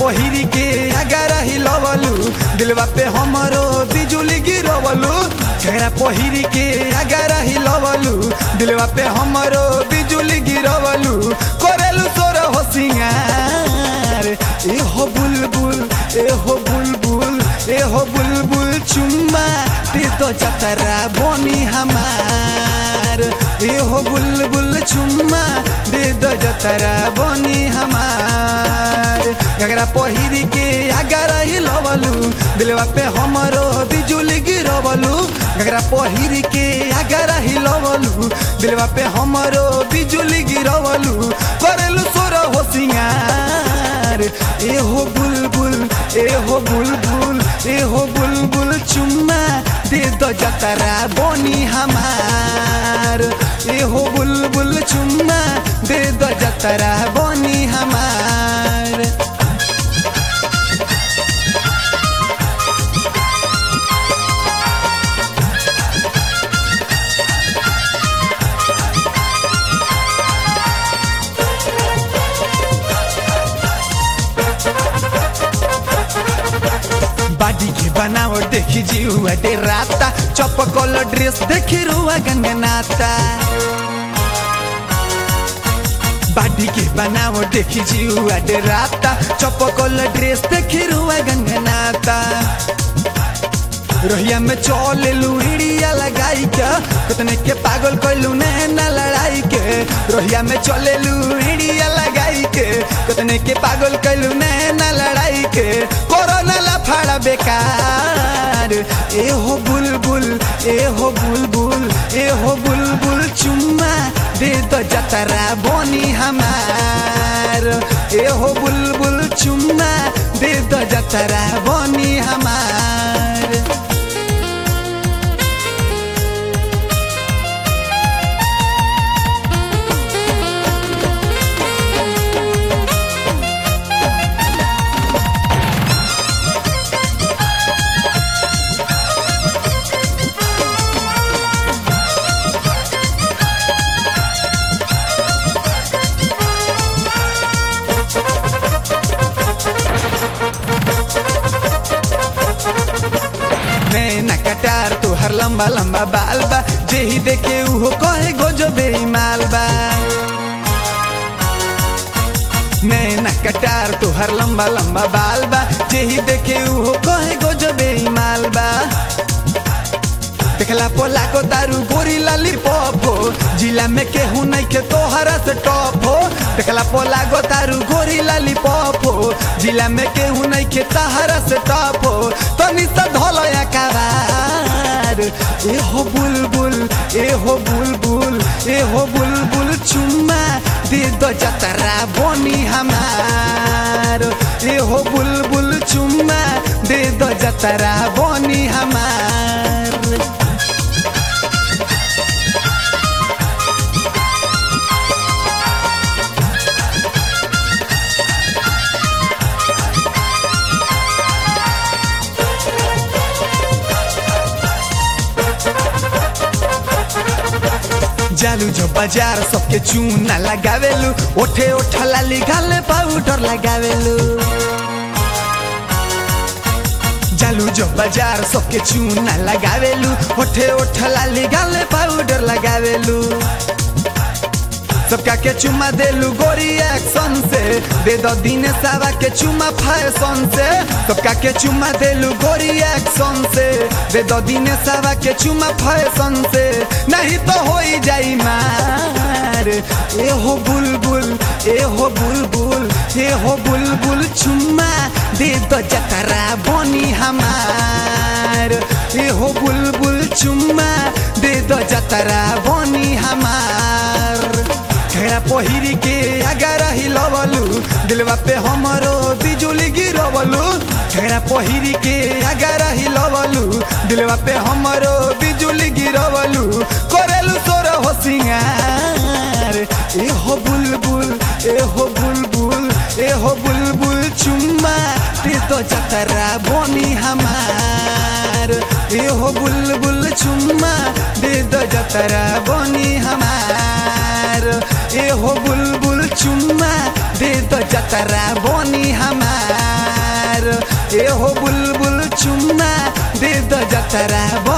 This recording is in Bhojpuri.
पहिरी के अगर हिलवलू दिलवा पे हमरो बिजुली गिरवलू घेरा पहिरी के अगर हिलवलू दिलवा पे हमरो बिजुली गिरवलू करेलू तोर हो सिंगार ए हो बुलबुल ए हो बुलबुल ए हो बुलबुल चुम्मा दे तो जतरा बोनी हमार ए हो बुलबुल चुम्मा दे दो जतरा बोनी हमार गगरा पहिरी के अगर हिलवलू दिलवा पे हमरो बिजुली गिरवलू गगरा पहिरी के अगर हिलवलू दिलवा पे हमरो बिजुली गिरवलू करेलू सोर हो सिंगार ए हो बुलबुल ए हो बुलबुल ए हो बुलबुल चुम्मा दे दो जतरा बोनी हमार ए हो बुलबुल चुम्मा दे दो जतरा बोनी हमार बाडी के बनावट देखी जीवा डे राता चपकल ड्रेस देखी रुआ गंगनाता बाडी के बनावट देखी जीवा डे राता चपकल ड्रेस देखी रुआ गंगनाता रोहिया में चले लुड़िया लगाई के कितने के पागल कैलू नैना लड़ाई के रोहिया में चले लुड़िया लगाई के कितने के पागल कैलू नैना लड़ाई के कोरोना लफड़ा बेकार ए हो बुलबुल ए हो बुलबुल ए हो बुलबुल चुम्मा दे दो जतरा बोनी हमार ए हो बुलबुल चुम्मा दे दो जतरा बोनी हमार नैना कटार तुहर लंबा लंबा बाल बा जेही देखे उहो कहे गोजो बेईमाल बा नैना कटार तुहर लंबा लंबा बाल बा जेही देखे उहो कहे गोजो बेईमाल बा देखला पोला को दारू गोरी लाली पॉपो जिला में केहू नहीं के तोहरा से टॉप हो देखला पोला को दारू गोरी लाली पॉपो जिला में केहू नहीं के तहरा से टॉप हो तो निसा धोलो या काबार ए हो बुलबुल ए हो बुलबुल ए हो बुलबुल चुम्मा दे दो जतरा बोनी हमार ए हो बुलबुल चुम्मा दे दो जतरा बोनी हमार जालू जो बाजार सबके चूना लगावेलू ओठे ओठला लिखाले पाउडर लगावेलू जालू जो बाजार सबके चूना लगावेलू ओठे ओठला लिखाले पाउडर लगावेलू सबका के चुमा देलू गोरी एक्शन से दे दो दिन सावा के चुमा फैशन से सबका के चुमा देलू गोरी एक्शन से दे दो दिन सावा के चुमा फैशन से नहीं तो हो ही जाई मार ए हो बुलबुल ए हो बुलबुल ए हो बुलबुल चुम्मा दे दो जतरा बोनी हमार ए हो बुलबुल चुम्मा दे दो जतरा बोनी हमार घेरा पहिरी के अगर हिलवलू दिलवा पे हमरो बिजुली गिरवलू घेरा पहिरी के अगर हिलवलू दिलवा पे हमरो बिजुली गिरवलू करेलू तोर हो सिंगार ए हो बुलबुल ए हो बुलबुल ए हो बुलबुल चुम्मा दे तो जतरा बोनी हमार ए हो बुलबुल चुम्मा दे दो जतरा बोनी हमार ए हो बुलबुल चुम्मा दे दो जतरा बोनी हमार ए हो बुलबुल चुम्मा दे द जतरा